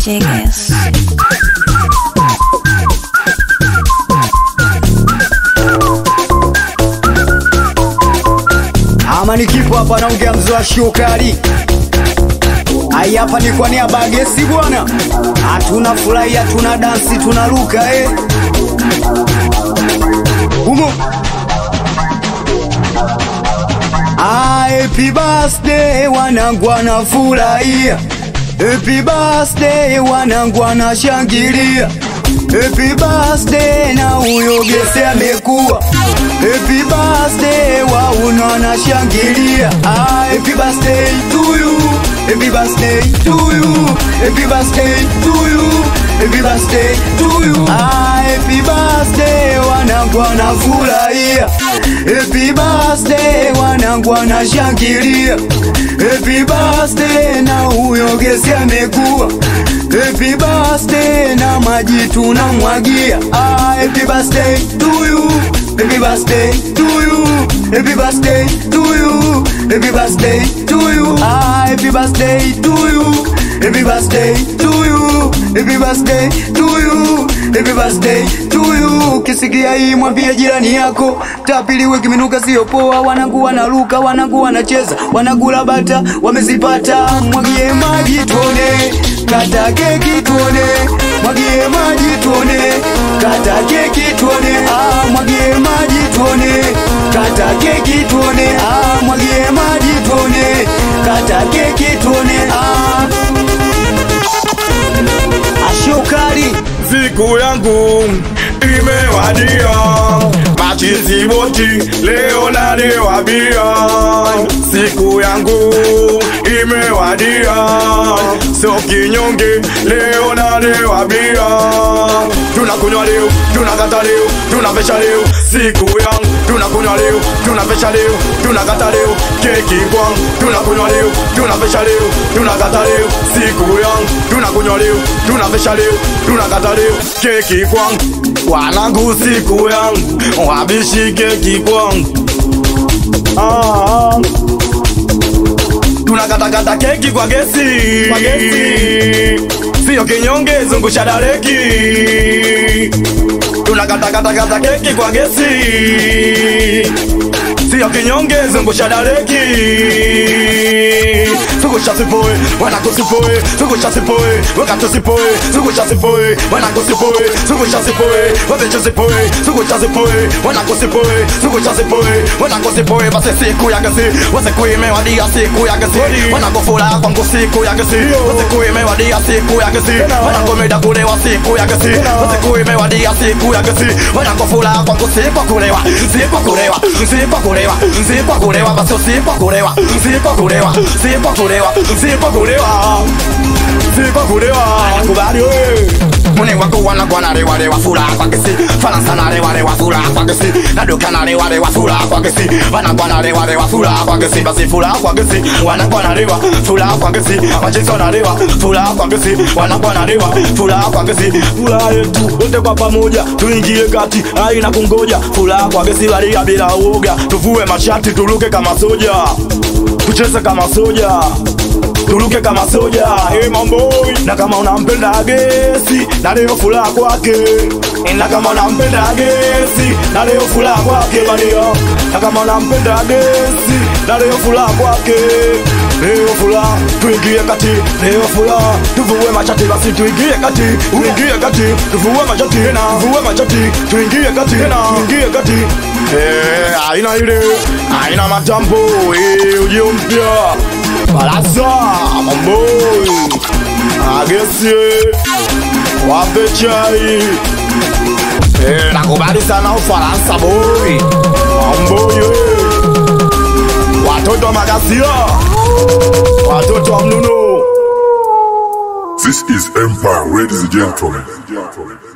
Jiggers. ama nikipo hapa naongea mzee wa shukari ai hapa ni kwa niaba ya gesi bwana hatuna furahi hatuna dansi tunaruka eh. humo Ah, happy birthday wanangu wanafurahia Happy birthday wanangu wanashangilia Happy birthday na huyo gese amekuwa Happy birthday wauna wanashangilia ah, Happy birthday to you Happy birthday to you Happy birthday to you Happy birthday to you ah, Happy birthday wanangu wanafurahia Happy birthday wanangu wanashangilia Happy birthday na huyo gesi amekuwa Happy birthday na maji tunamwagia ah, Happy birthday to you Happy birthday to you Happy birthday to you Happy birthday to you ah, Happy birthday to you Happy birthday to you Happy birthday to you Happy birthday to you Kisikia hii mwambie jirani yako tapiliwe kiminuka sio poa wanangu wanaruka wanangu wanacheza wanagula bata wamezipata mwagie maji tuone kata keki tuone mwagie maji tuone kata keki tuone ah mwagie maji tuone kata keki tuone ah mwagie maji tuone kata keki tuone ah ashokari siku yangu imewadia, machizi boti leo nalewa bia. Siku yangu imewadia, sio kinyonge, leo nalewa bia. Tunakunywa leo, tunakata leo, tunavesha leo. Siku yangu tunakunywa leo, tunavesha leo, tunakata leo. Keki kwangu tunakunywa leo, tunavesha leo, tunakata leo. Siku yangu tunakunywa leo, tunavesha leo, tunakata leo. Keki kwangu wanangu, siku yangu wabishi keki kwangu ah. Tunakatakata keki kwa gesi, kwa gesi. Sio kinyonge, zungusha dareki. Tunakatakata keki kwa gesi, sio kinyonge, zungusha dareki. Zungusha sipoe, wanako sipoe, zungusha sipoe, wakati sipoe, zungusha sipoe, wanako sipoe, zungusha sipoe, wabecho sipoe, zungusha sipoe, wanako sipoe, zungusha sipoe, wanako sipoe, basi siku ya gesi, wasiku imewadia siku ya gesi, wanako furaha kwangu siku ya gesi, wasiku imewadia siku ya gesi, wanako meda kulewa siku ya gesi, wasiku imewadia siku ya gesi, wanako furaha kwangu siku kulewa, siku kulewa, siku kulewa, siku kulewa, basi siku kulewa, siku kulewa, siku kulewa, siku kulewa, siku kulewa, nakubali wewe Mune wako wana gwana rewa rewa fura kwa kesi Faransa na rewa rewa fura kwa kesi Naduka na rewa rewa fura kwa kesi Wana gwana rewa rewa fura kwa kesi Basi fura kwa kesi Wana gwana rewa fura kwa kesi Majizo na rewa fura kwa kesi Wana gwana rewa fura kwa kesi Fura yetu wote kwa pamoja Tuingie kati haina kungoja Fura kwa kesi walia bila uoga Tuvue mashati turuke kama soja Tucheze kama soja turuke kama soja hey, mamboi na kama unampenda gesi na leo furaha kwake na kama unampenda gesi na leo furaha kwake badia na kama unampenda gesi na leo furaha kwake leo furaha tuingie kati leo furaha tuvue machati basi tuingie kati uingie kati tuvue machati na tuvue machati tuingie kati na tuingie kati eh aina ile aina matambo eh ujio mpya Baraza Mamboi Agesi Wape chai Eh, nakubali sana Ufaransa boy Mamboi Watoto wa Magasia Watoto wa Mnuno This is Empire, ladies and gentlemen.